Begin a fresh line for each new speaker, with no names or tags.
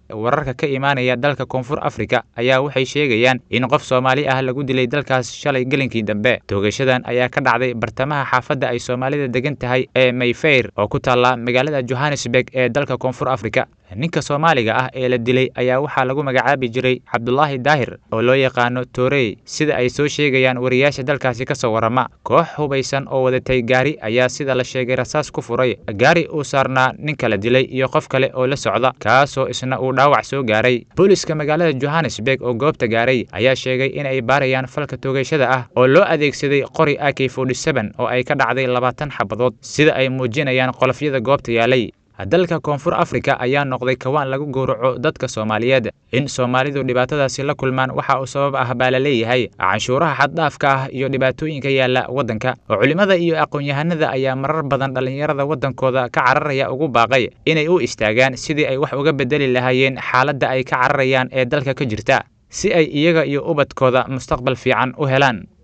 wararka ka imaanaya dalka koonfur afrika ayaa waxay sheegayaan in qof soomaali ah lagu dilay dalkaas shalay gelinkii dambe toogashadan ayaa ka dhacday bartamaha xaafadda ay soomaalida degan tahay ee mayfeyr oo ku taalla magaalada johannesburg ee dalka koonfur afrika ninka soomaaliga ah ee la dilay ayaa waxaa lagu magacaabi jiray cabdulaahi daahir oo loo yaqaano toorey sida ay soo sheegayaan wariyaasha dalkaasi ka soo warrama koox hubaysan oo wadatay gaari ayaa sida la sheegay rasaas ku furay gaari uu saarnaa ninka la dilay iyo qof kale oo la socda kaasoo isna uu dhaawac soo gaaray booliska magaalada johannesburg oo goobta gaaray ayaa sheegay in ay baarayaan falka toogashada ah oo loo adeegsaday qori ak oo ay ka dhacday labaatan xabadood sida ay muujinayaan qolofyada goobta yaalay dalka koonfur afrika ayaa noqday kawaan lagu gowraco dadka soomaaliyeed in soomaalidu dhibaatadaasi la kulmaan waxa uu sabab ah baa la leeyahay canshuuraha xaddhaafka ah iyo dhibaatooyinka yaalla waddanka culimmada iyo aqoon-yahanada ayaa marar badan dhallinyarada waddankooda ka cararaya ugu baaqay inay u istaagaan sidii ay wax uga bedeli lahaayeen xaaladda ay ka cararayaan ee dalka ka jirta si ay iyaga iyo ubadkooda mustaqbal fiican u helaan